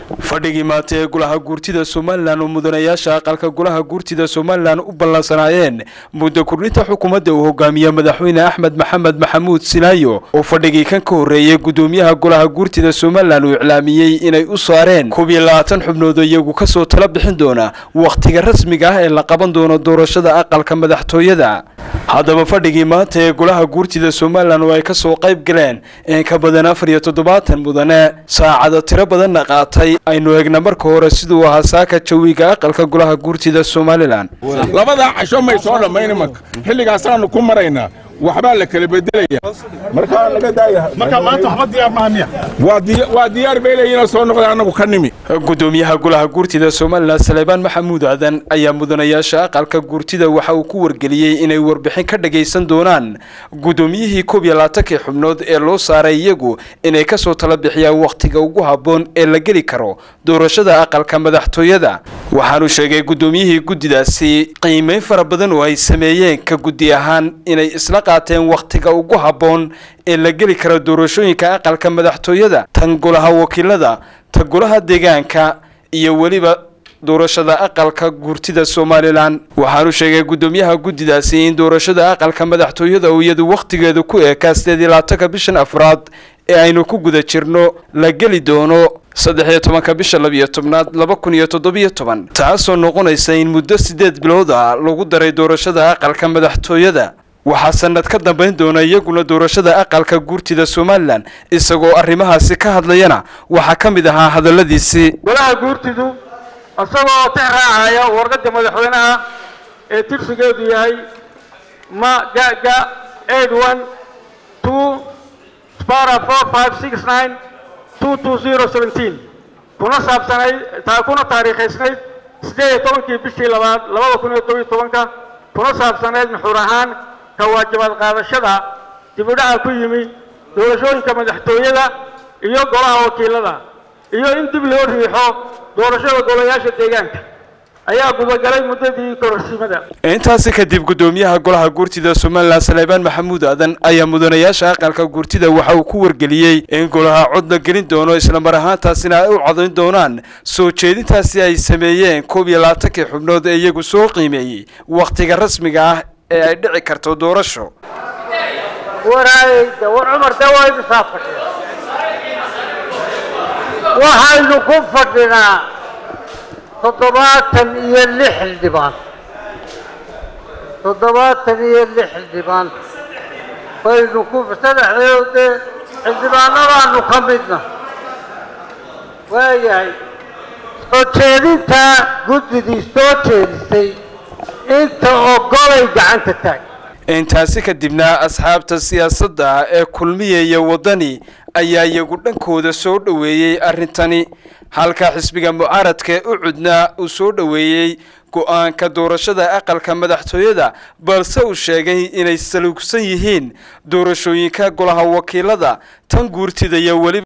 fadhigii maanta ee golaha guurtida somalilan oo mudanayaasha aqalka golaha guurtida somalilan u ballansanaayeen muddo kordhinta xukuumadda uu hogaamiye madaxweyne axmed maxamed maxamuud silaayo oo fadhigii kan ka horreeyey guddoomiyaha golaha guurtida somalilan uu iclaamiyey inay u saareen koob iyo labaatan xubnood oo iyagu kasoo tala bixin doona wakhtiga rasmiga ah ee la qaban doono doorashada aqalka madaxtooyada haddaba fadhigii maanta ee golaha guurtida somalilan oo ay kasoo qayb galeen in ka badan afar iyo toddobaatan mudane saacado tiro badanna qaatay aynu eegna marka hore siduu ahaa saaka jawiga aqalka golaha guurtida somalilan labadaa casho may soo dhammayn imanka xilligaasaanu ku maraynaa waxbaa la kala bedelaya markaa naga daaya marka maanta waxba diyaar maaha miya waa diyaar bay leeyiinoo soo noqda annagu ka nimi guddoomiyaha golaha guurtida somalilan saleebaan maxamuud aadan ayaa mudanayaasha aqalka guurtida waxa uu ku wargeliyey inay warbixin ka dhagaysan doonaan guddoomiyihii koob iyo labaatankii xubnood ee loo saaray iyagu inay kasoo tala bixiyaan wakhtiga ugu habboon ee la geli karo doorashada aqalka madaxtooyada waxaanu sheegay guddoomiyihii guddidaasi qiimeyn fara badan oo ay sameeyeen ka guddi ahaan inay isla qaateen wakhtiga ugu habboon ee la geli karo doorashooyinka aqalka madaxtooyada tan golaha wakiilada ta golaha deegaanka iyo weliba doorashada aqalka guurtida somalilan waxaanu sheegay guddoomiyaha guddidaasi in doorashada aqalka madaxtooyada uu iyadu wakhtigeedu ku eekaa sideed iyo labaatanka bishan afraad ee aynu ku guda jirno la geli doono saddex iyo tobanka bisha labiyo tobnaad laba kun iyo toddobiyo toban taasoo noqonaysa in muddo sideed bilood ah lagu daray doorashada aqalka madaxtooyada waxaa sanad ka dambayn doona iyaguna doorashada aqalka guurtida somalilan isagoo arrimahaasi ka hadlayana waxaa ka mid ahaa hadalladiisii golaha guurtidu isagoo tix raacaya warqadda madaxweynaha ee tirsigeedu yahay ma gaga eight one two spara four five six nine two two zero seventeen kuna saabsanay taa kuna taariikhaysnayd siddeed iyo tobankii bishii labaad labada kun iyo toban iyo tobanka kuna saabsanayd nuxur ahaan ka waajibaad qaadashada dibudhaca ku yimi doorashooyinka madaxtooyada iyo golaha wakiilada iyo in dib loo riixo doorashada golayaasha deegaanka ayaa gudagalay muddadii kororsimada intaasi kadib guddoomiyaha golaha guurtida somalilan saleebaan maxamuud aadan ayaa mudanayaasha aqalka guurtida waxa uu ku wargeliyey in golaha cod la gelin doono islamar ahaantaasina ay u codayn doonaan soo jeedintaasi ay sameeyeen koob iyo labaatankii xubnood ee iyagu soo qiimeeyey wakhtiga rasmiga ah ee ay dhici karto doorasho waraayda war cumar dee waa imisaa fadhiya waxaynu ku fadhinaa toddobaatan iyo lix xildhibaan toddobaatan iyo lix xildhibaan baynu ku saddexdeed dee xildhibaanadaanu ka midna waayahay soo jeedintaa guddidii soo jeedisay inta ogolay gacanta taag intaasi kadibna asxaabta siyaasadda ee kulmiya iyo waddani ayaa iyagu dhankooda soo dhoweeyey arrintani halka xisbiga mucaaradka ee u cudnaa uu soo dhoweeyey go-aanka doorashada aqalka madaxtooyada balse uu sheegay inay saluugsan yihiin doorashooyinka golaha wakiilada tan guurtida iyo weliba